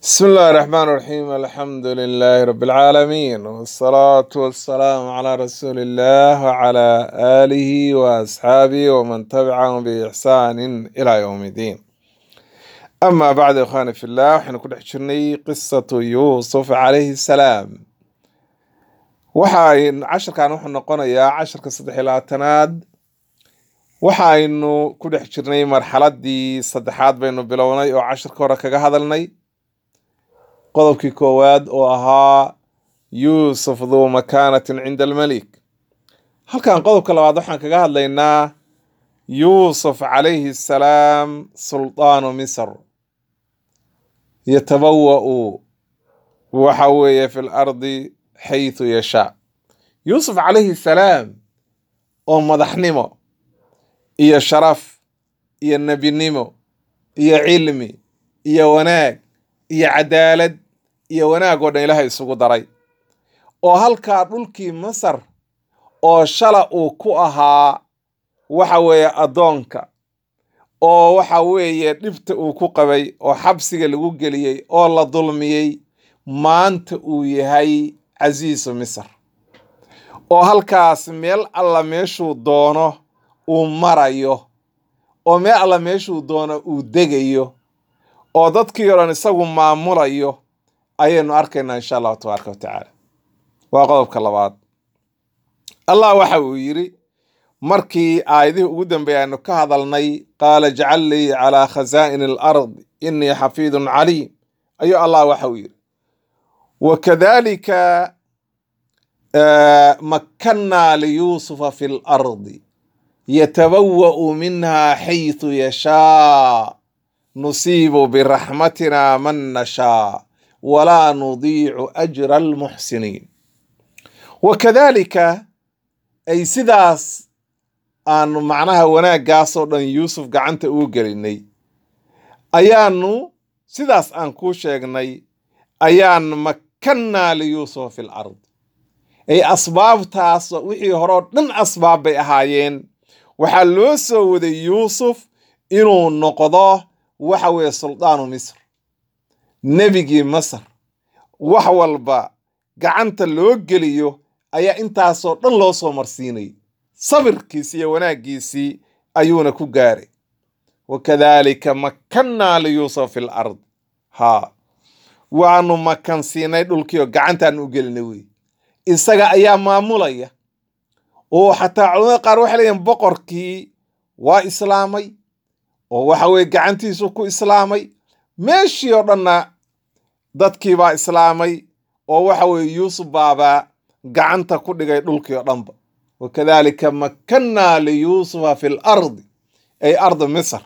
بسم الله الرحمن الرحيم الحمد لله رب العالمين والصلاة والسلام على رسول الله وعلى آله وأصحابه ومن تبعهم بإحسان إلى يوم الدين أما بعد إخواني في الله وحين كنا حشرني قصة يوسف عليه السلام waxaan casharkan wuxuu noqonayaa casharka saddex iyo labaatanaad waxaynu ku dhex jirnay marxaladii saddexaad baynu bilownay oo casharka hore kaga hadalnay qodobkii koowaad oo ahaa yuusuf duu makaanatin cinda almelik halkan qodobka labaad waxaan kaga hadlaynaa yuusuf calayhi salaam suldaanu misr yatabawa'u waxa weeye fi lardi xaytu yashaa yuusuf calayhi salaam oo madaxnimo iyo sharaf iyo nebinimo iyo cilmi iyo wanaag iyo cadaalad iyo wanaag oo dhan ilaahay isugu daray oo halkaa dhulkii masar oo shala uu ku ahaa waxa weeye addoonka oo waxa weeye dhibta uu ku qabay oo xabsiga lagu geliyey oo la dulmiyey maanta uu yahay casiisu misr oo halkaas meel alla meeshuu doono uu marayo oo meel alla meeshuu doono uu degayo oo dadkii o dhan isagu maamulayo ayaynu arkaynaa insha allahu tabaaraka wa tacaala waa qodobka labaad allah waxa uu yidhi markii aayadihii ugu dambeeyay aynu ka hadalnay qaala jcal lii calaa khasaa'ini alard inii xafiidun caliim ayuu allah waxa uu yidhi wakadalika makkannaa liyuusufa fi lardi yatabawa'u minha xaytu yashaa nusiibu biraxmatina man nashaa walaa nudiicu ajra almuxsiniin wakadalika ay sidaas aanu macnaha wanaaggaasoo dhan yuusuf gacanta ugu gelinay ayaanu sidaas aan kuu sheegnay ayaan makkannaa liyuusufa fi lard ay asbaabtaas wixii horeo dhan asbaab bay ahaayeen waxaa loo soo waday yuusuf inuu noqdo waxa weeye suldaanu misr nebigii masar wax walba gacanta loo geliyo ayaa intaasoo dhan loo soo marsiinay sabirkiisi iyo wanaaggiisii ayuuna ku gaaray wakadalika makkannaa liyuusuf fi lard haa waanu makansiinay dhulkiioo gacantaanu u gelinay wey isaga ayaa maamulaya oo xataa culamada qaar waxay leeyihin boqorkii waa islaamay oo waxa weye gacantiisu ku islaamay meeshii oo dhanna dadkii baa islaamay oo waxa weye yuusuf baabaa gacanta ku dhigay dhulkii oo dhanba wakadalika makkannaa liyuusufa fi lardi ay ardi misr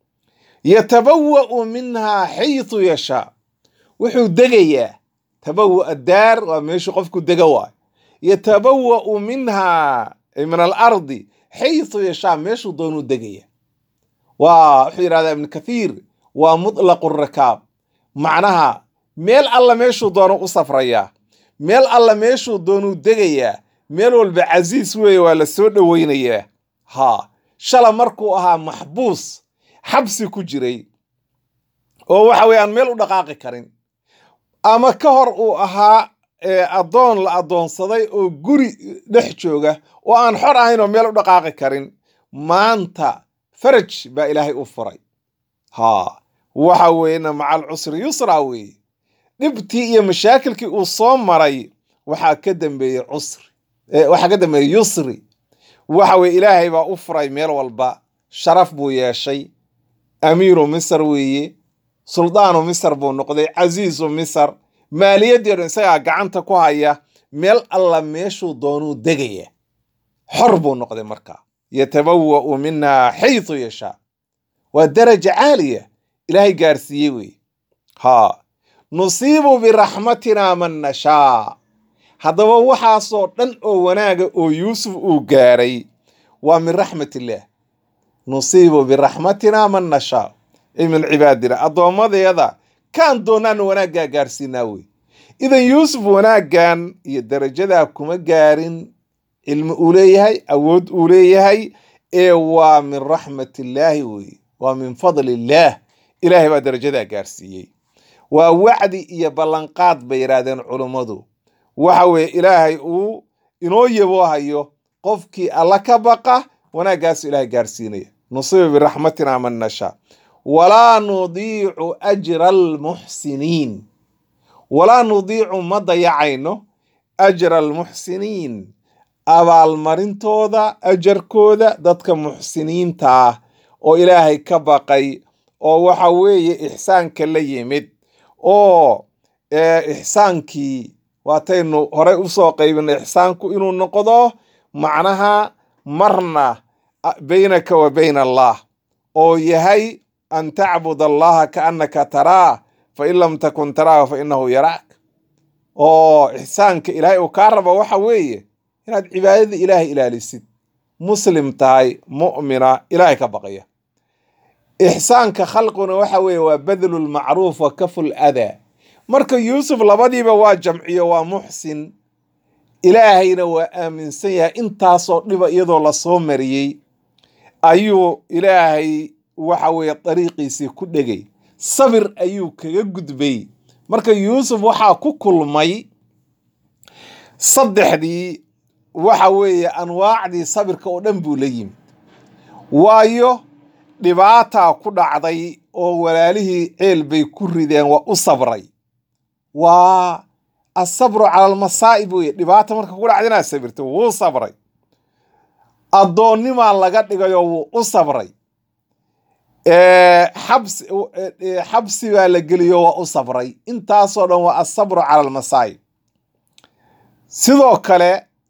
yatabawa'u minhaa xaytu yashaa wuxuu degayaa tabawa daar waa meeshuu qofku dega waayo yatabawa'u minhaa ay min alardi xaytu yashaa meeshuu doonuu degaya waa wuxuu yidhahdaa ibnu kathiir waa mutlaqu rakaab macnaha meel alla meeshuu doono u safrayaa meel alla meeshuu doonuu degayaa meel walba casiis weeye waa la soo dhoweynayaa haa shala markuu ahaa maxbuus xabsi ku jiray oo waxa weye aan meel u dhaqaaqi karin ama ka hor uu ahaa addoon la addoonsaday oo guri dhex jooga oo aan xor ahayn oo meel u dhaqaaqi karin maanta faraj baa ilaahay u furay haa waxa weeyena maca alcusri yusra weeye dhibtii iyo mashaakilkii uu soo maray waxaa ka dambeeyey cusri waxaa ka dambeeyey yusri waxa weye ilaahay baa u furay meel walba sharaf buu yeeshay amiiru misr weeye suldaanu misr buu noqday casiisu misr maaliyaddii o dhan isagaa gacanta ku haya meel alla meeshuu doonuu degaya xor buu noqday markaa yatabawa'u minha xaytu yashaa waa daraja caaliya ilaahay gaarsiiyey weye haa nusiibu biraxmatina man nashaa haddaba waxaasoo dhan oo wanaaga oo yuusuf uu gaaray waa min raxmat illaah nusiibu biraxmatina man nashaa ay min cibaadina addoommadeeda kaan doonaana wanaaggaa gaarsiinaa wey idan yuusuf wanaaggan iyo darajadaa kuma gaarin cilmi uu leeyahay awood uu leeyahay ee waa min raxmat illaahi weye waa min fadli illaah ilaahay baa darajadaa gaarsiiyey waa wacdi iyo ballanqaad bay yidhaahdeen culummadu waxa weeye ilaahay uu inoo yaboohayo qofkii alla ka baqa wanaaggaasu ilaahay gaarsiinaya nusiba biraxmatina man nashaa walaa nudiicu ajra almuxsiniin walaa nudiicu ma dayacayno ajra almuxsiniin abaalmarintooda ajarkooda dadka muxsiniinta ah oo ilaahay ka baqay oo waxa weeye ixsaanka la yimid oo ixsaankii waataynu horey usoo qaybinay ixsaanku inuu noqdo macnaha marna baynaka wa bayna allah oo yahay an tacbud allaha kaannaka taraah fain lam takun taraahu fa inahu yaraak oo ixsaanka ilaahay uu kaa rabo waxa weeye inaad cibaadada ilaahay ilaalisid muslim tahay mu'mina ilaahay ka baqaya ixsaanka khalquna waxa weeye waa badlu lmacruuf wa kafu ladaa marka yuusuf labadiiba waa jamciyo waa muxsin ilaahayna waa aaminsan yahay intaasoo dhiba iyadoo lasoo mariyey ayuu ilaahay waxa weeye dariiqiisii ku dhegay sabir ayuu kaga gudbay marka yuusuf waxaa ku kulmay saddexdii waxa weeye anwaacdii sabirka oo dhan buu la yimi waayo dhibaataa ku dhacday oo walaalihii ceel bay ku rideen waa u sabray waa asabru cala almasaa'ib weye dhibaata marka ku dhacda inaad sabirto wuu sabray addoonnimaa laga dhigayo wuu u sabray xabsi xabsi baa la geliyo waa u sabray intaasoo dhan waa asabru cala almasaa'ib sidoo kale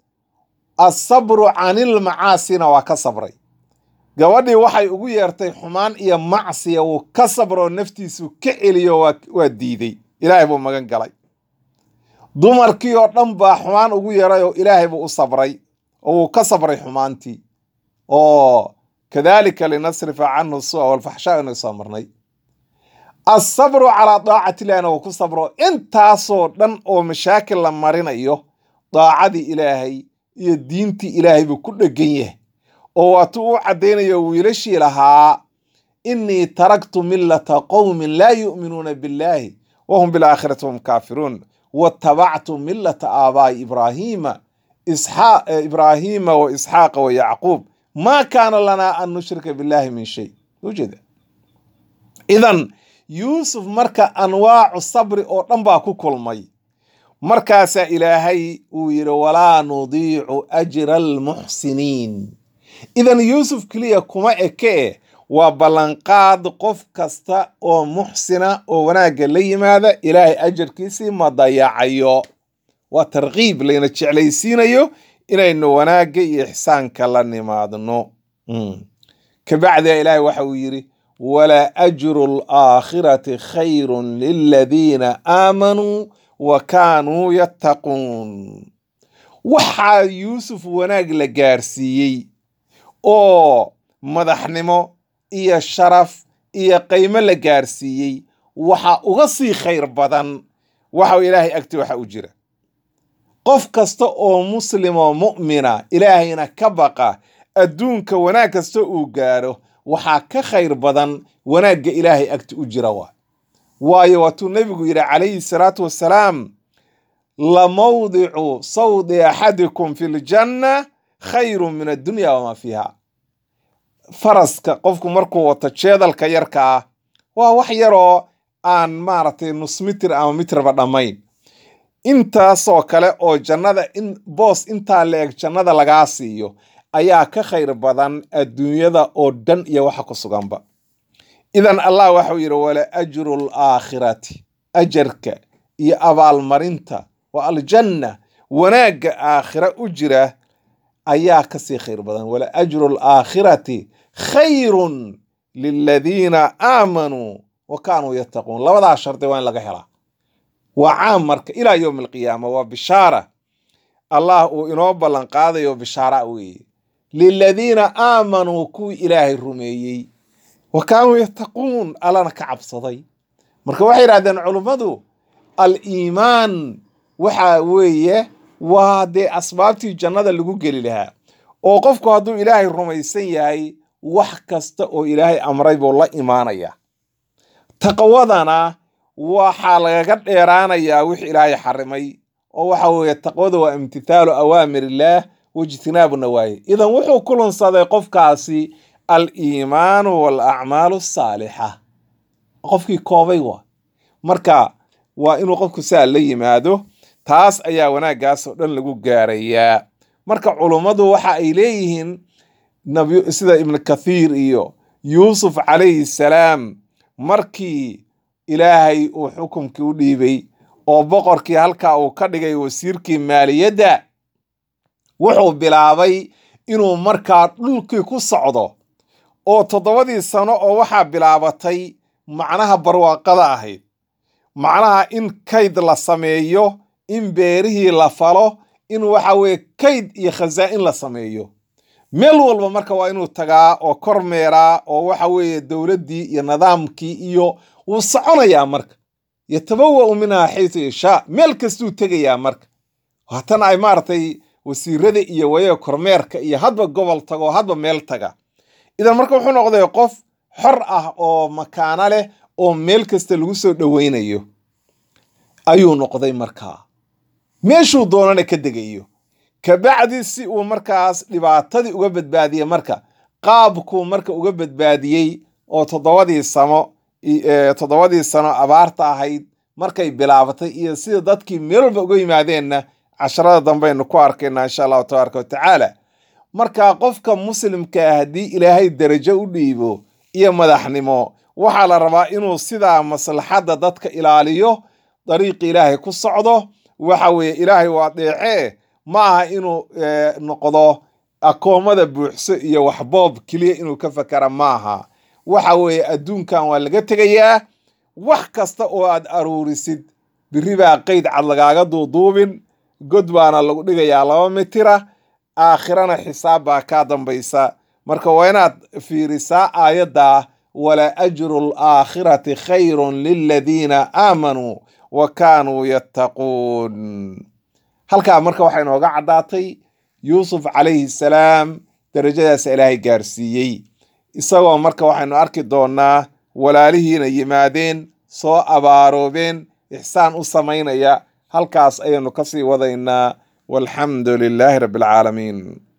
asabru canilmacaasina waa ka sabray gabadhii waxay ugu yeertay xumaan iyo macsiya wuu ka sabroo naftiisu ka celiyo waa diiday ilaahay buu magan galay dumarkii oo dhan baa xumaan ugu yeeray oo ilaahay buu u sabray oo wuu ka sabray xumaantii oo kadalika linasrifa canhu sua walfaxshaa inay soo marnay asabru calaa daacati illahina wuu ku sabro intaasoo dhan oo mashaakil la marinayo daacadii ilaahay iyo diintii ilaahay buu ku dhegan yahay oo waatuu u caddaynayo wiilashii lahaa innii taraktu millata qowmin laa yu'minuuna billaahi wahum bilaakhirati hum kaafiruun watabactu millata aabaa'i ibraahiima ibraahiima wa isxaaqa wa yacquub maa kaana lanaa an nushrika billahi min shay ujeeda idan yuusuf marka anwaacu sabri oo dhan baa ku kulmay markaasaa ilaahay uu yidhi walaa nudiicu ajra almuxsiniin idan yuusuf keliya kuma eke waa ballanqaad qof kasta oo muxsina oo wanaagga la yimaada ilaahay ajarkiisii ma dayacayo waa tarkiib layna jeclaysiinayo inaynu wanaagga iyo ixsaanka la nimaadno kabacdia ilaahay waxa uu yidhi wala ajru alaakhirati khayrun liladiina aamanuu wa kaanuu yattaquun waxaa yuusuf wanaag la gaarsiiyey oo madaxnimo iyo sharaf iyo qiimo la gaarsiiyey waxa uga sii khayr badan waxa ilaahay agti waxa u jira qof kasta oo muslim oo mu'mina ilaahayna ka baqa adduunka wanaag kasta uu gaaro waxaa ka khayr badan wanaagga ilaahay agti u jira waa waayo waatuu nebigu yidhi calayhi salaatu wassalaam lamawdicu sawdi axadikum fi ljanna khayru min addunya wamaa fiiha faraska qofku markuu wato jeedalka yarka ah waa wax yaroo aan maaragtay nus mitir ama mitrba dhammayn intaasoo kale oo jannada in boos intaa la eg jannada lagaa siiyo ayaa ka khayr badan adduunyada oo dhan iyo waxa ku suganba idan allah waxau yidhi wala ajru alaakhirati ajarka iyo abaalmarinta waa aljanna wanaagga aakhira u jira ayaa kasii khayr badan wala ajru alaakhirati khayrun liladiina aamanuu wa kaanuu yattaquun labadaa shardi waa in laga helaa waa caam marka ilaa yowmi alqiyaama waa bishaara allah uu inoo ballan qaadayo bishaara weeye liladiina aamanuu kuwii ilaahay rumeeyey wa kaanuu yattaquun allana ka cabsaday marka waxay yidhahdeen culummadu al-iimaan waxa weeye waa dee asbaabtii jannada lagu geli lahaa oo qofku hadduu ilaahay rumaysan yahay wax kasta oo ilaahay amray buu la imaanaya taqwadana waxaa lagaga dheeraanayaa wix ilaahay xarimay oo waxa weeye taqwada waa imtithaalu awaamir illaah wajtinaabu nawaayi idan wuxuu kulunsaday qofkaasi al-iimaanu waalacmaalu asaalixa qofkii koobay waa marka waa inuu qofku saa la yimaado taas ayaa wanaaggaas oo dhan lagu gaarayaa marka culummadu waxa ay leeyihiin nabi sida ibnu kathiir iyo yuusuf calayhi salaam markii ilaahay uu xukumkii u dhiibay oo boqorkii halkaa uu ka dhigay wasiirkii maaliyadda wuxuu bilaabay inuu markaa dhulkii ku socdo oo toddobadii sano oo waxaa bilaabatay macnaha barwaaqada ahayd macnaha in kayd la sameeyo in beerihii la falo in waxa weeye kayd iyo khasaa'in la sameeyo meel walba marka waa inuu tagaa oo kormeeraa oo waxa weeye dowladdii iyo nidaamkii iyo wuu soconayaa marka yatabawa'u minhaa xaysu yashaa meel kastuu tegayaa marka haatan ay maaragtay wasiirada iyo wayaga kormeerka iyo hadba gobol tago hadba meel taga idan marka wuxuu noqday qof xor ah oo makaano leh oo meel kasta lagu soo dhoweynayo ayuu noqday markaa meeshuu doonana ka degayo kabacdi si uu markaas dhibaatadii uga badbaadiyey marka qaabkuu marka uga badbaadiyey oo toddobadii samo toddobadii sano abaarta ahayd markay bilaabatay iyo sida dadkii meel walba uga yimaadeenna casharada dambeaynu ku arkaynaa insha allahu tabaaraka wa tacaala marka qofka muslimka ah haddii ilaahay darajo u dhiibo iyo madaxnimo waxaa la rabaa inuu sidaa maslaxadda dadka ilaaliyo dariiqi ilaahay ku socdo waxa weeye ilaahay waa deecee ma aha inuu noqdo akoomada buuxso iyo waxboob keliya inuu ka fakara maaha waxa weeye adduunkan waa laga tegayaa wax kasta oo aad aruurisid biri baa qeyd cad lagaaga duuduubin god baana lagu dhigayaa laba mitira aakhirana xisaab baa kaa dambaysa marka waa inaad fiirisaa aayadda wala ajru alaakhirati khayrun liladiina aamanuu wa kaanuu yattaquun halkaa marka waxaa inooga caddaatay yuusuf calayhi salaam darajadaas ilaahay gaarsiiyey isagoo marka waxaynu arki doonnaa walaalihiina yimaadeen soo abaaroobeen ixsaan u samaynaya halkaas ayaynu ka sii wadaynaa walxamdu lilaahi rabbi alcaalamiin